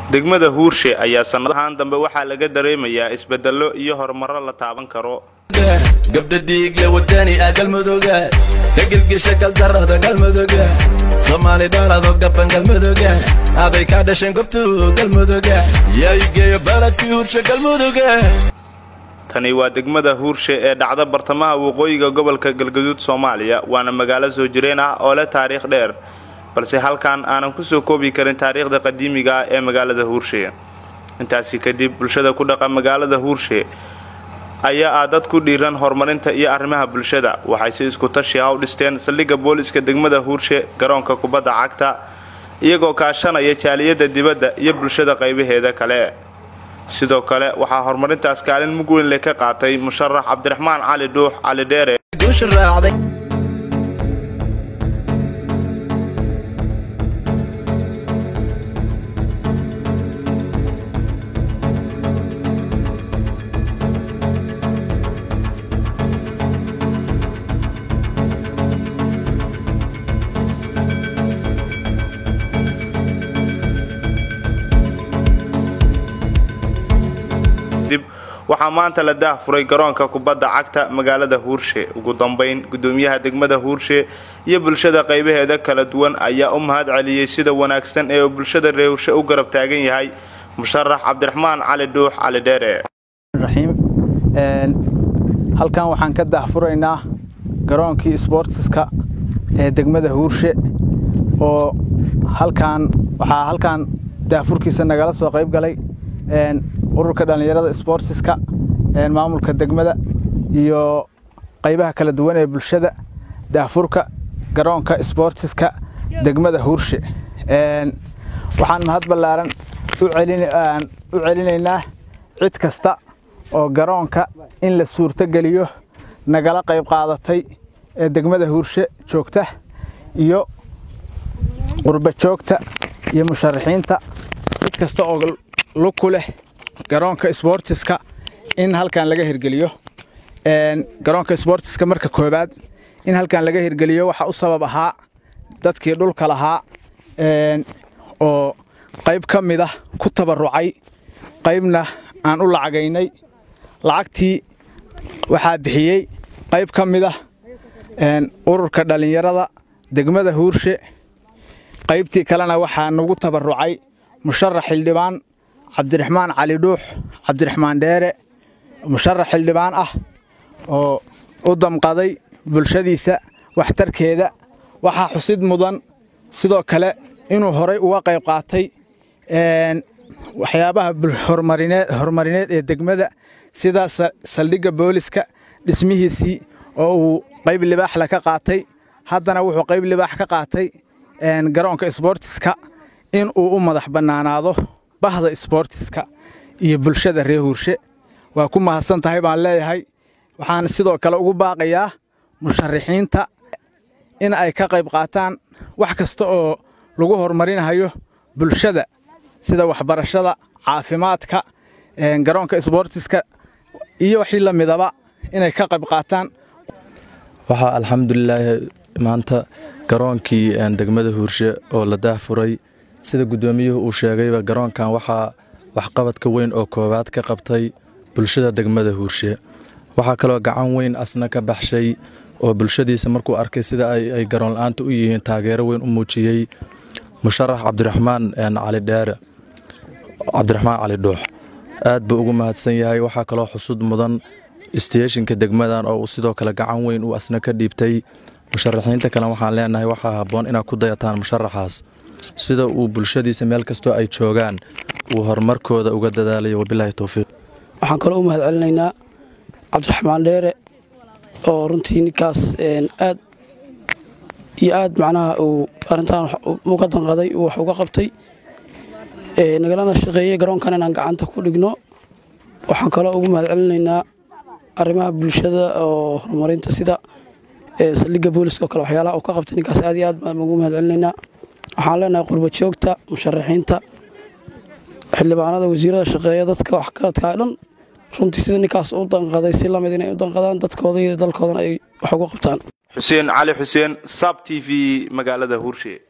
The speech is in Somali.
degmada huurshe ayaa sannadahan dambe waxaa laga dareemayaa isbedello iyo horumarro la taaban karo gabdha dhiigle wadani ah galmudugga ka gelgesha galdarada galmudugga soomaali dhalado gaban galmudugga aday kaa dhasheen gobtu galmudugga yaigeeyo baladkii hurshe galmudugga tani waa degmada huurshe ee dhacda bartamaha waqooyiga gobolka galgaduud soomaaliya waana magaalo soo jireen ah oo leh taariikh dheer balse halkan aanan kusoo koobi karin taariikhda qadiimiga ah ee magaalada huurshe intaasi kadib bulshada ku dhaqa magaalada huurshe ayaa ah dad ku dhiiran horumarinta iyo arrimaha bulshada waxay si isku tashi ah u dhisteen saldhigga booliska degmada huurshe garoonka kubadda cagta iyagoo kaashanaya jaaliyadda dibadda iyo bulshada qaybaheeda kale sidoo kale waxaa horumarintaas kaalin mug weyn leh ka qaatay musharax cabdiraxmaan cali dhuux cali dheere waxaa maanta la daah furay garoonka kubadda cagta magaalada huurshe ugu dambayn gudoomiyaha degmada huurshe iyo bulshada qaybaheeda kala duwan ayaa u mahad celiyey sida wanaagsan ee uu bulshada reer huurshe u garab taagan yahay musharax cabdiraxmaan cali dhuux cali dheere halkan waxaan ka daahfuraynaa garoonkii sboortiska ee degmada huurshe oo halkaan waxaa halkaan daahfurkiisa nagala soo qayb galay ururka dhallinyarada sboortiska maamulka degmada iyo qaybaha kala duwan ee bulshada daahfurka garoonka sboortiska degmada huurshe waxaan mahad ballaaran u celinaynaa cid kasta oo garoonka in la suurtogeliyo nagala qayb qaadatay ee degmada huurshe joogta iyo qurba joogta iyo musharaxiinta cid kasta oo lug ku leh garoonka sboortiska in halkan laga hirgeliyo garoonka sboortiska marka koobaad in halkan laga hirgeliyo waxaa u sabab ahaa dadkii dhulka lahaa oo qayb ka mid ah ku tabarucay qaybna aan u lacagaynay lacagtii waxaa bixiyey qayb ka mid ah ururka dhallinyarada degmada huurshe qaybtii kalena waxaa nagu tabarucay musharax xildhibaan cabdiraxmaan cali dhuux cabdiraxmaan dheere musharax xildhibaan ah oo u damqaday bulshadiisa waxtarkeeda waxaa xusid mudan sidoo kale inuu horay uga qayb qaatay waxyaabaha horumarineed ee degmada sida saldhigga booliska dhismihiisii oo uu qayb libaaxle ka qaatay haddana wuxuu qayb libaax ka qaatay garoonka sboortiska in uu u madax bannaanaado bahda sboortiska iyo bulshada reer huurshe waa ku mahadsan tahay baan leeyahay waxaan sidoo kale ugu baaqayaa musharaxiinta in ay ka qayb qaataan wax kasta oo lagu horumarinayo bulshada sida waxbarashada caafimaadka garoonka sboortiska iyo wixii la midaba inay ka qayb qaataan waxaa alxamdulilaahi maanta garoonkii degmada huurshe oo la daahfuray sida guddoomiyuhu uu sheegayba garoonkan waxaa waxqabadka weyn oo koowaad ka qabtay bulshada degmada huurshe waxaa kaloo gacan weyn asna ka baxshay oo bulshadiisa markuu arkay sida ay garoon la-aanta u yihiin taageero weyn u muujiyey musharax cabdiraxmaan cali dheere cabdiraxmaan cali dhuux aad buu ugu mahadsan yahay waxaa kaloo xusud mudan isteeshinka degmadan oo uu sidoo kale gacan weyn uu asna ka dhiibtay musharaxiinta kale waxaan leenahay waxaa habboon inaad ku dayataan musharaxaas sida uu bulshadiisa meel kastoo ay joogaan uu horumarkooda uga dadaalayo wabilaahi towfiiq waxaan kaloo u mahad celinaynaa cabdiraxmaan dheere oo runtii ninkaas aad iyo aad macnaha uu arrintan uga danqaday uu wax uga qabtay nagalana shaqeeyey garoonkan inaan gacanta ku dhigno waxaan kaloo ugu mahad celinaynaa arrimaha bulshada oo horumarinta sida saldhigga booliska oo kale waxyaalaha uu ka qabtay ninkaas aad iyo aad baan ugu mahad celinaynaa waxaan leenahay qurba joogta musharaxiinta xildhibaanada wasiirada shaqeeya dadka waxgaradka dhan runtii sida ninkaas u danqaday si lamid inay u danqadaan dadkooda iyo dalkoodana ay wax uga qabtaan xuseen cali xuseen sab t v magaalada huurshe